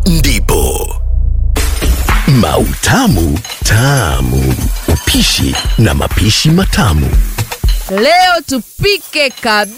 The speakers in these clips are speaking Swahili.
ndipo Mautamu Tamu, upishi na mapishi matamu. Leo tupike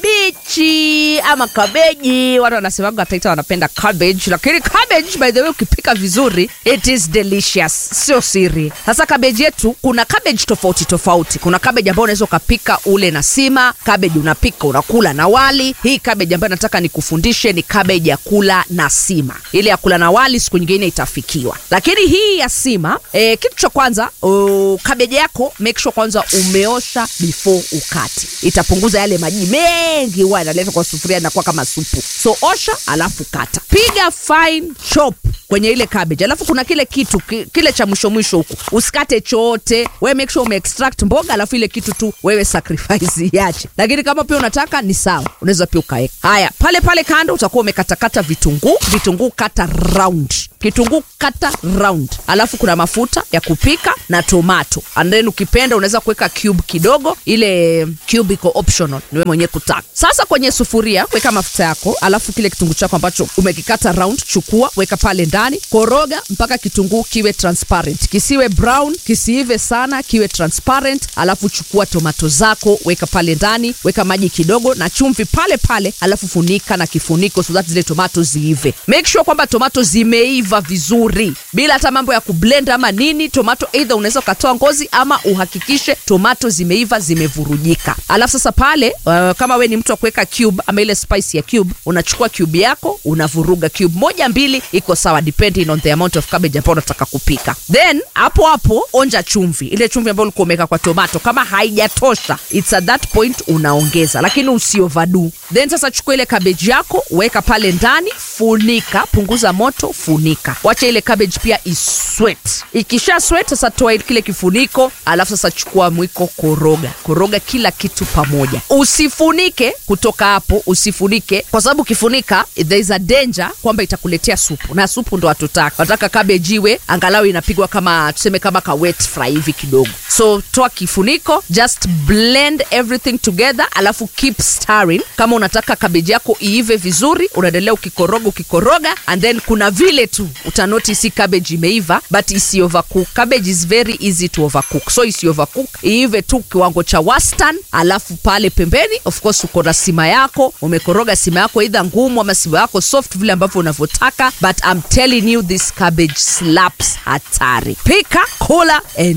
kabichi ama kabeji. Watu wanasemaga Taita wanapenda cabbage, lakini cabbage by the way ukipika vizuri it is delicious, sio siri. Sasa kabeji yetu, kuna cabbage tofauti tofauti. Kuna cabbage ambayo unaweza ukapika ule na sima, cabbage unapika unakula na wali. Hii cabbage ambayo nataka nikufundishe ni cabbage ya kula na sima. Ile ya kula na wali siku nyingine itafikiwa, lakini hii ya sima eh, kitu cha kwanza uh, kabeji yako make sure kwanza umeosha before ukate. Itapunguza yale maji mengi huwa inaletwa kwa sufuria, inakuwa kama supu. So osha alafu kata, piga fine chop kwenye ile cabbage, alafu kuna kile kitu ki, kile cha mwisho mwisho huku usikate chote, wewe make sure ume extract mboga, alafu ile kitu tu wewe sacrifice iache, lakini kama pia unataka ni sawa, unaweza pia ukaweka haya pale pale kando. Utakuwa umekatakata vitunguu, vitunguu kata round kitunguu kata round, alafu kuna mafuta ya kupika na tomato, and then ukipenda unaweza kuweka cube kidogo. Ile cube iko optional, ni wewe mwenyewe kutaka. Sasa kwenye sufuria weka mafuta yako, alafu kile kitunguu chako ambacho umekikata round, chukua weka pale ndani, koroga mpaka kitunguu kiwe transparent, kisiwe brown, kisiive sana, kiwe transparent. Alafu chukua tomato zako weka pale ndani, weka maji kidogo na chumvi pale pale, alafu funika na kifuniko so that zile tomato ziive. Make sure kwamba tomato zimeiva vizuri bila hata mambo ya kublend ama nini. Tomato either unaweza ukatoa ngozi ama uhakikishe tomato zimeiva zimevurujika. Alafu sasa pale uh, kama we ni mtu wa kuweka cube ama ile spice ya cube, unachukua cube yako unavuruga cube moja mbili, iko sawa depending on the amount of cabbage ambayo unataka kupika. Then hapo hapo onja chumvi, ile chumvi ambayo ulikuwa umeweka kwa tomato. Kama haijatosha it's at that point unaongeza, lakini usioverdo. Then sasa chukua ile cabbage yako weka pale ndani, funika, punguza moto, funika wacha ile cabbage pia iswet. Ikisha sweat sasa toa kile kifuniko, alafu sasa chukua mwiko, koroga koroga kila kitu pamoja, usifunike kutoka hapo, usifunike kwa sababu ukifunika there is a danger kwamba itakuletea supu, na supu ndo hatutaka. Wataka cabbage iwe angalau inapigwa kama tuseme kama ka wet fry hivi kidogo. So toa kifuniko, just blend everything together, alafu keep stirring. Kama unataka cabbage yako iive vizuri, unaendelea ukikoroga ukikoroga, and then kuna vile tu utanoti si cabbage imeiva but isi overcook. Cabbage is very easy to overcook, so isi overcook, iive tu kiwango cha wastani. Alafu pale pembeni, of course, uko na sima yako, umekoroga sima yako either ngumu ama sima yako soft, vile ambavyo unavyotaka, but I'm telling you this cabbage slaps hatari. Pika, kula,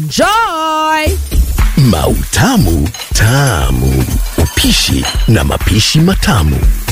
enjoy. Mautamu Tamu, upishi na mapishi matamu.